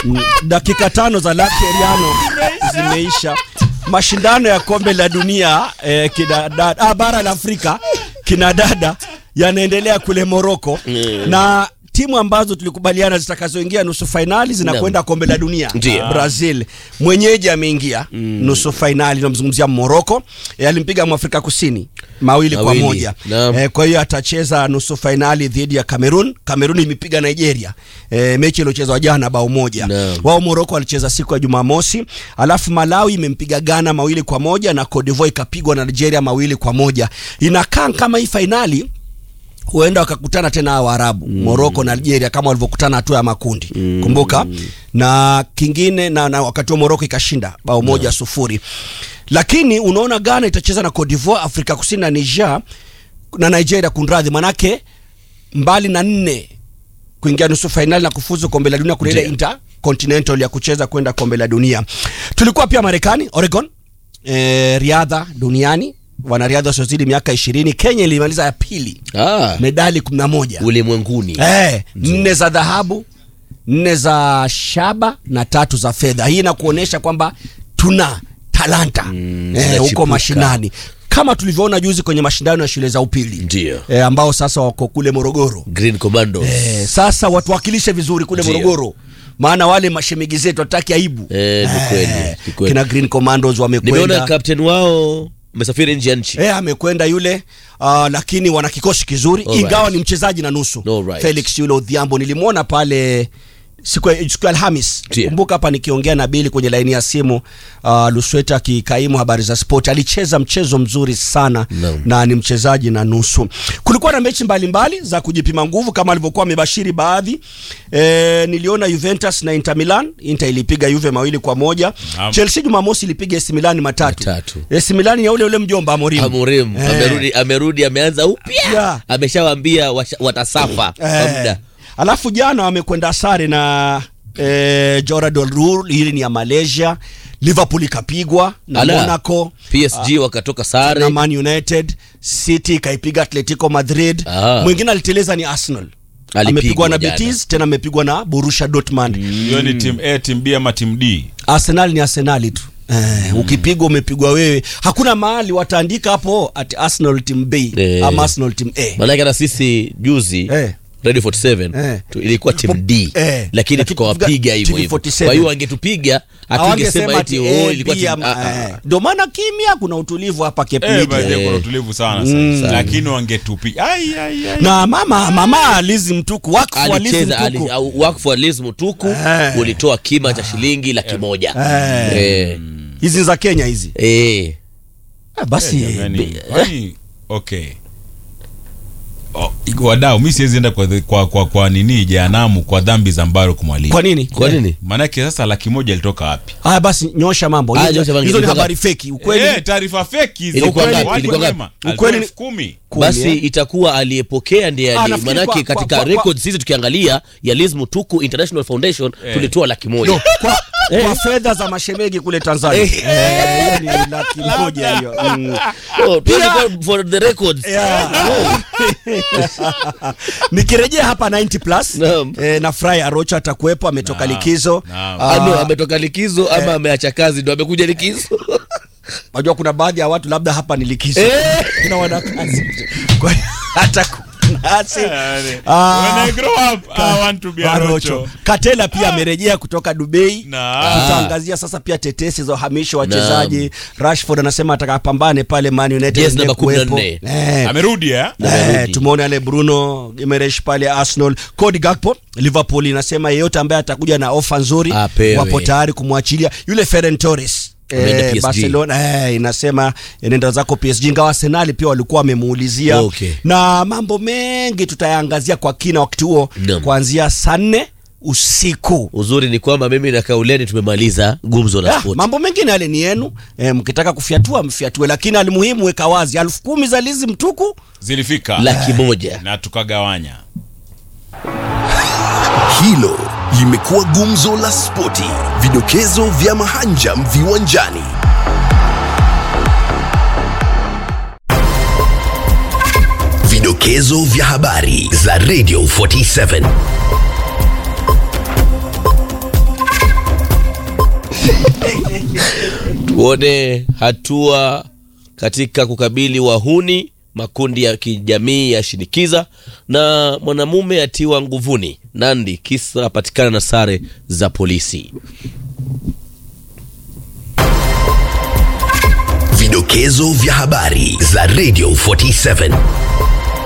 Mm, dakika tano za Lakeriano zimeisha. Mashindano ya kombe la dunia eh, kina dada, ah, bara la Afrika kina dada yanaendelea kule Moroko na timu ambazo tulikubaliana zitakazoingia nusu fainali zinakwenda kombe la dunia. Ndiyo. Brazil mwenyeji ameingia nusu fainali, namzungumzia Moroko. E, alimpiga Mwafrika Kusini mawili kwa Mawili. moja. Naam. E, kwa hiyo atacheza nusu fainali dhidi ya Cameroon. Cameroon imepiga Nigeria e, mechi iliyochezwa jana bao moja. Naam. Wao Moroko walicheza siku ya Jumamosi, alafu Malawi imempiga Ghana mawili kwa moja na Cote d'Ivoire ikapigwa na Nigeria mawili kwa moja. Inakaa kama hii fainali huenda wakakutana tena hawa Waarabu mm. Morocco na Algeria kama walivyokutana hatua ya makundi mm. kumbuka na kingine na, na wakati wa Morocco ikashinda bao moja sufuri lakini unaona Ghana itacheza na Cote d'Ivoire, Afrika Kusini na Niger na Nigeria kunradhi, manake mbali na nne kuingia nusu fainali na kufuzu kombe la dunia kuna ile Ndiyo. intercontinental ya kucheza kwenda kombe la dunia. Tulikuwa pia Marekani, Oregon, eh, riadha duniani wanariadha wasiozidi miaka ishirini. Kenya ilimaliza ya pili ah, medali 11 ulimwenguni eh, nne za dhahabu, nne za shaba na tatu za fedha. Hii inakuonyesha kwamba tuna talanta Mm, eh, huko zinachipuka. mashinani kama tulivyoona juzi kwenye mashindano ya shule za upili Ndio. eh, ambao sasa wako kule Morogoro. Green Commando Eh, sasa watuwakilishe vizuri kule Ndio. Morogoro, maana wale mashemegi zetu hataki aibu. Eh, ni kweli, ni kweli. kina Green Commandos nimeona wamekwenda captain wao amesafiri nje ya nchi Eh, amekwenda yule uh, lakini wana kikosi kizuri Alright. ingawa ni mchezaji na nusu Alright. Felix yule Odhiambo nilimwona pale siku ya siku ya Alhamis. Ndio. Kumbuka hapa nikiongea na Bili kwenye laini ya simu uh, Lusweta akikaimu habari za sport alicheza mchezo mzuri sana Naam. na ni mchezaji na nusu. Kulikuwa na mechi mbalimbali za kujipima nguvu kama alivyokuwa amebashiri baadhi. E, niliona Juventus na Inter Milan. Inter ilipiga Juve mawili kwa moja. Naam. Chelsea Jumamosi ilipiga AC Milan matatu. Matatu. AC Milan ya ule ule mjomba Amorim. Amorim Eh. amerudi, amerudi ameanza upya Yeah. ameshawaambia washa- watasafa kwa Eh, muda alafu jana wamekwenda sare na eh, Joradol Rule, hili ni ya Malaysia. Liverpool ikapigwa na Ala. Monaco PSG wakatoka na sare Man United. City ikaipiga Atletico Madrid. Ah. Mwingine aliteleza ni Arsenal, Alipigwa amepigwa na jana. Betis, tena amepigwa na Borussia Dortmund. hiyo ni team A, team B ama team D? Arsenal ni Arsenali tu. Eh, ukipigwa umepigwa wewe. Hakuna mahali wataandika hapo ati Arsenal team B Eh. ama Arsenal team A. maanake hata sisi juzi Eh. Radio 47 Eh. tu, ilikuwa team D Eh. lakini Lakini tukawapiga hivyo TV hivyo 47. kwa hiyo wangetupiga hatungesema Hawangesema eti ati oh A, ilikuwa B team ama- ah, ah. eh. Ndio maana kimya, kuna utulivu hapa Cape Eh, Media. by the way, Eh. kuna utulivu sana Mm. sasa. Lakini wangetupi. Ai ai ai. na mama mama Alizi Mtuku wakfu wa Alizi alicheza ali, Mtuku au- wakfu wa Liz Mutuku Eh. ulitoa kima cha shilingi laki moja Eh. Eh. hizi za Kenya hizi Eh. ah, basi Jamani, kwani- okay. Oh, wadau mi siwezi enda kwa, kwa, kwa, kwa nini jehanamu kwa dhambi za mbaro kumwalimu kwa nini kwa nini maanake sasa laki moja ilitoka wapi ah, basi nyosha mambo Ah, hizo, nyosha mambo. hizo ni Ilikuwa habari feki ukweli Eh, taarifa feki hizo. Ilikuwa Ukweli, ngapi? watu Ilikuwa wanasema, ngapi? alitoa Ukweli ni- elfu kumi Kumi, basi eh. itakuwa aliyepokea ndiye Ah, ali, nafikiri manake kwa- kwa- katika kwa- records sisi tukiangalia ya Liz Mutuku International Foundation Eh. tulitoa laki moja No, kwa, kwa fedha za mashemegi kule Tanzania Eh. Eh, hiyo ni laki moja hiyo mm. Oh, 24 for the records Yeah. nikirejea hapa 90 plus Naam. eh, na Fry Arocha atakuwepo ametoka Naam, likizo naam. Ah, ano ametoka likizo ama ameacha kazi ndo amekuja likizo Unajua kuna baadhi ya watu labda hapa ni likizo. Eh. Kuna wanakazi. Kwa hiyo hata kunasi. Ah, When I grow up, I want to be a Barocho. Rocho. Katela pia amerejea kutoka Dubai. Na- Tutaangazia sasa pia tetesi za uhamisho wa wachezaji. Rashford anasema atakapambane pale Man United. Yes, namba kuwepo. 14. Eh. amerudi eh? Eh, Amerudi. tumeona yale Bruno Gimenez pale Arsenal. Cody Gakpo Liverpool inasema yeyote ambaye atakuja na ofa nzuri Apewe. wapo tayari kumwachilia yule Ferran Torres. Ameenda Eh, PSG. Barcelona eh, inasema nenda zako PSG, ingawa Arsenal pia walikuwa wamemuulizia Okay. na mambo mengi tutayaangazia kwa kina wakati huo Naam. kuanzia saa nne usiku. uzuri ni kwamba mimi na kauleni tumemaliza gumzo la Ah, sport mambo mengine yale ni yenu eh, mkitaka kufyatua mfyatue, lakini alimuhimu weka wazi elfu kumi za Lizi Mtuku zilifika laki moja na tukagawanya Hilo limekuwa gumzo la spoti, vidokezo vya mahanjam viwanjani. Vidokezo vya habari za Radio 47. tuone hatua katika kukabili wahuni makundi ya kijamii ya shinikiza na mwanamume atiwa nguvuni nandi kisa apatikana na sare za polisi Vidokezo vya habari za Radio 47